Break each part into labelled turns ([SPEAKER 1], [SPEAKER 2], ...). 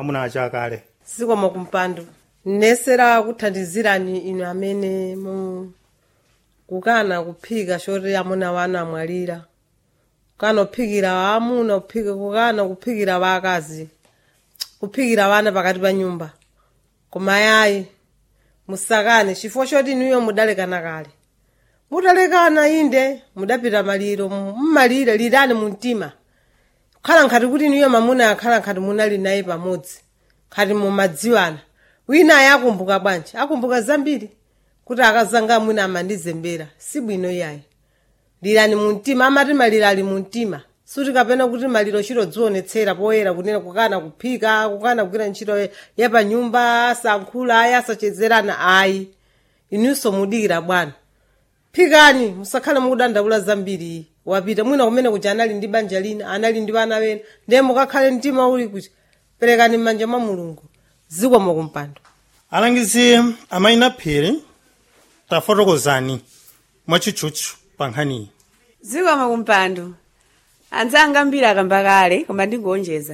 [SPEAKER 1] amuna acha akale
[SPEAKER 2] zikomo kumpando nesera kuthandizirani inu amene mu kukana kuphika choti amuna wanu amwalira kukana kuphikira amuna kuphika kukana kuphikira wakazi kuphikira wana pakati pa nyumba koma yayi musakane chifukwa choti inuyo mudalekana kale mutalekana inde mudapita maliro mmalire lirani mu mtima khala nkhati kuti inuyo mamuna akhala nkhati munali naye pamodzi khati mumadziwana wina ayi akumbuka bwanji akumbuka zambiri kuti akazanga mwina amandizembera si bwino yayi lirani mu mtima amati maliro ali mu mtima suti kapena kuti maliro chiro dzionetsera poyera kunena kukana kuphika kukana kugwira ntchito ya pa nyumba asankhula ayi asachezerana ayi inunso mudikira bwana phikani musakhale mukudandaula zambiri wapita mwina kumene kuja anali ndi banja lina anali ndi vana wena ndiye mukakhale mtima uli kuti perekani m'manja mwa mulungu zikomo kumpando
[SPEAKER 1] alangizi amayina phiri tafotokozani mwachitchutchu pa nkhaniyi
[SPEAKER 3] zikomo kumpando anzanga ambiri akamba kale koma ndingonjeza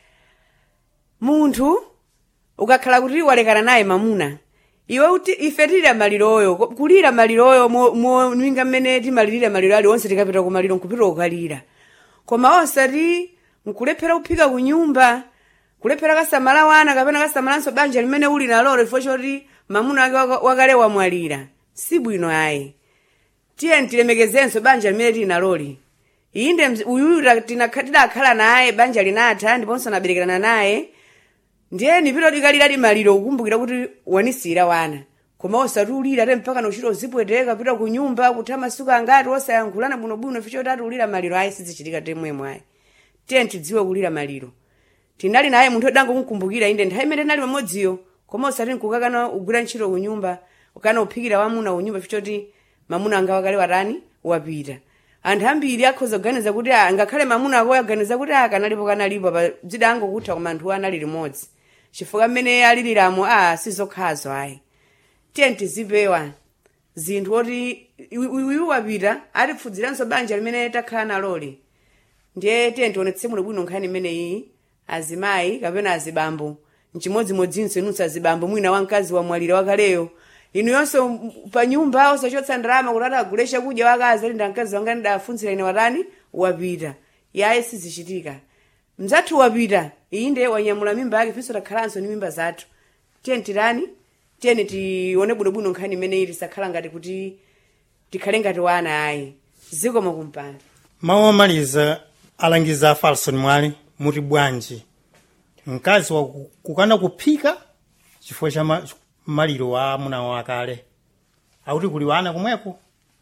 [SPEAKER 3] munthu ukakhala kuti walekana naye mamuna iwe uti ife tilira maliroyo ko- kulira maliroyo mwinga mmene timalirira maliro aliwonse tikapita ku maliro nkupita kukalira koma osati nkulephera kuphika ku nyumba kulephera kasamala wana kapena kasamalanso banja limene uli nalolo chifukwa choti mamuna wake waka- wakale wamwalira si bwino ayi tiye tilemekezenso banja limene tili naloli inde mz- uyuyu ta- tina- tidakhala naye banja linatha ndiponso naberekerana naye ndiye nipita tikalira limaliro kukumbukira kuti wanisira wana koma osati ulira ate mpaka nochita uzipweteka pita ku nyumba kutha masuku angati osayankhulana bwinobwino ficho tati ulira maliro ayi sizichitika temwemwe ayi tiye tidziwe kulira maliro tinali naye munthu odangomukumbukira inde nthawi imene tinali pamodziyo koma osati nkukakana ugwira ntchito ku nyumba ukana uphikira wamuna ku nyumba fichoti mamuna anga wakale watani wapita anthu ambiri akhoza kuganiza kuti ah, ngakhale mamuna ako aganiza kuti akanalipo kanalipo pa dzida angokutha koma anthu anali limodzi chifukwa mmene aliliramo a sizokhazo ayi tiye tizipewa zinthu oti uyu wapita atipfudziranso banja limene takhala naloli ndiye tiye tionetse muno bwino nkhani imeneyi azimayi kapena azibambo mchimodzimodzinso inunso azibambo mwina wamkazi wamwalira wakaleyo inu yonso m- pa nyumba osachotsa ndalama kuti atagule chakudya wakazi ali ndamkazi wanga ndidafunzira ine watani wapita yaye sizichitika mzathu wapita inde wanyamula mimba yake finso takhalanso ni mimba zathu tiyeni tirani tiyeni tione bwinobwino nkhani imeneyi tisakhala ngati kuti tikhale ngati wana ayi zikomo kumpando
[SPEAKER 1] mawu omaliza alangiza a falson mwali muti bwanji mkazi wa ku- kukana kuphika chifukwa cha ma- maliro wa amuna wakale akuti kuli wana kumweko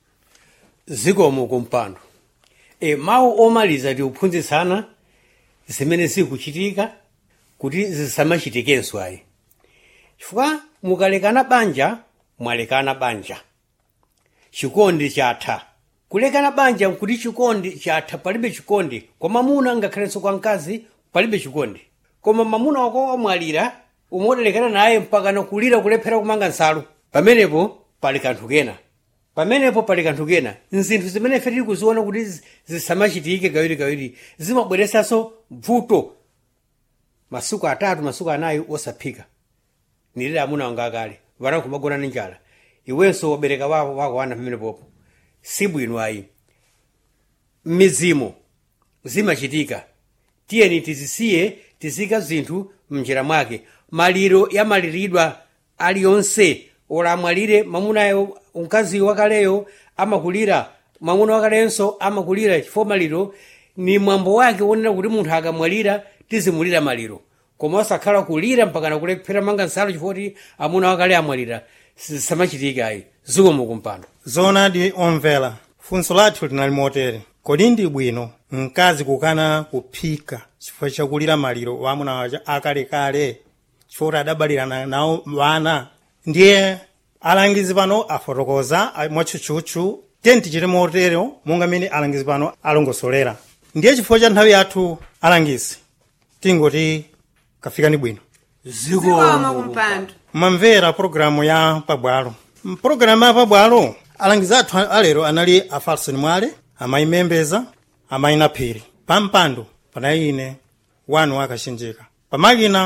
[SPEAKER 4] zikomo kumpando e, mawu omaliza tiuphunzitsana zimene zikuchitika kuti zisamachitikenso ayi chifukwa mukalekana banja mwalekana banja chikondi chatha kulekana banja nkuti chikondi chatha palibe chikondi kwa mamuna ngakhalenso kwa mkazi palibe chikondi koma mamuna wako wamwalira umodalekana naye mpaka nakulira kulephera kumanga nsalu pamenepo pali kanthu kena pamenepo pali kanthu kena nzinthu zimene ife tili kuziona kuti zi- zisamachitike kawirikawiri zimabweresanso vuto masuku atatu masuku anayi osaphika nilira amuna wanga akale vana kumagona ni njala iwenso wabereka wako wako wana pamene popo si bwino ayi mmizimo zimachitika tiyeni tizisiye tizika zinthu mnjira mwake maliro yamaliridwa aliyonse ola amwalire mamunayo mkazi wakaleyo amakulira mwamuna wakalenso amakulira chifukwa maliro ni mwambo wake wonena kuti munthu akamwalira tizimulira maliro koma osakhala kulira mpaka nakulephera manga nsalu chifukwa kuti amuna wakale amwalira samachitika ayi zikomo kumpando
[SPEAKER 1] zoonadi omvera funso lathu linali motere kodi ndi bwino mkazi kukana kuphika chifukwa chakulira maliro wa amuna waja akalekale chifukwa kuti adabalirana nawo wana ndiye alangizi pano afotokoza a- mwatchutchutchu tiyeni tichite motero monga mmene alangizi pano alongosolera ndiye chifukwa cha nthawi yathu alangizi tingoti kafikani bwino
[SPEAKER 3] zikomo kumpando
[SPEAKER 1] mamvera pologalamu ya pabwalo mpologalamu ya pabwalo alangizi athu alero anali a falson mwale amayi membeza amayi naphiri pampando panali ine wanu akachenjeka pamakina